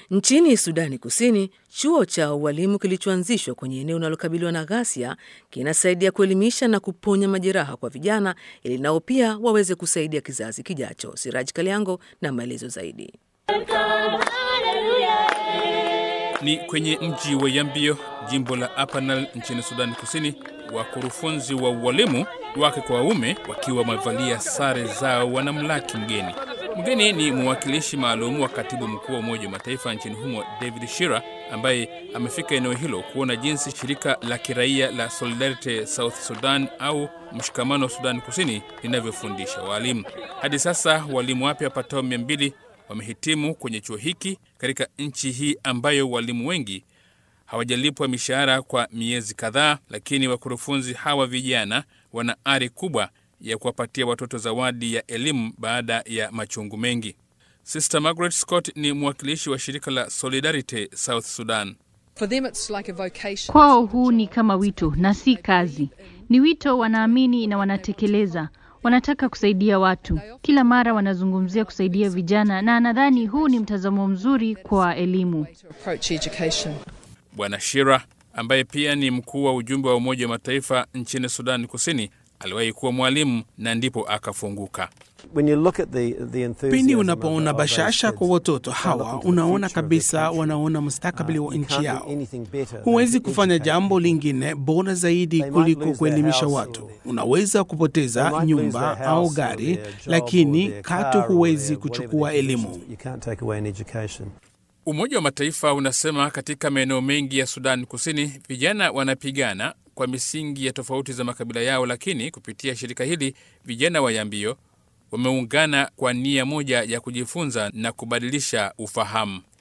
Nchini Sudani Kusini, chuo cha ualimu kilichoanzishwa kwenye eneo linalokabiliwa na ghasia kinasaidia kuelimisha na kuponya majeraha kwa vijana ili nao pia waweze kusaidia kizazi kijacho. Siraj Kaliango na maelezo zaidi. Ni kwenye mji wa Yambio, jimbo la Apanal nchini Sudani Kusini. Wakurufunzi wa ualimu wake kwa waume wakiwa wamevalia sare zao wanamlaki mgeni. Mgeni ni mwakilishi maalum wa katibu mkuu wa Umoja wa Mataifa nchini humo David Shira, ambaye amefika eneo hilo kuona jinsi shirika la kiraia la Solidarity South Sudan au mshikamano wa Sudani Kusini linavyofundisha waalimu. Hadi sasa walimu wapya wapatao mia mbili wamehitimu kwenye chuo hiki katika nchi hii ambayo walimu wengi hawajalipwa mishahara kwa miezi kadhaa, lakini wakurufunzi hawa vijana wana ari kubwa ya kuwapatia watoto zawadi ya elimu baada ya machungu mengi. Sister Margaret Scott ni mwakilishi wa shirika la Solidarity South Sudan. Kwao huu ni kama wito na si kazi. Ni wito, wanaamini na wanatekeleza. Wanataka kusaidia watu, kila mara wanazungumzia kusaidia vijana, na nadhani huu ni mtazamo mzuri kwa elimu. Bwana Shira ambaye pia ni mkuu wa ujumbe wa Umoja wa Mataifa nchini Sudani Kusini aliwahi kuwa mwalimu na ndipo akafunguka. Pindi unapoona bashasha kwa watoto hawa, unaona kabisa wanaona mustakabali wa nchi yao. Huwezi kufanya jambo lingine bora zaidi kuliko kuelimisha watu. Unaweza kupoteza nyumba au gari, lakini katu huwezi kuchukua elimu. Umoja wa Mataifa unasema katika maeneo mengi ya Sudan Kusini vijana wanapigana kwa misingi ya tofauti za makabila yao, lakini kupitia shirika hili vijana wa Yambio wameungana kwa nia moja ya kujifunza na kubadilisha ufahamu.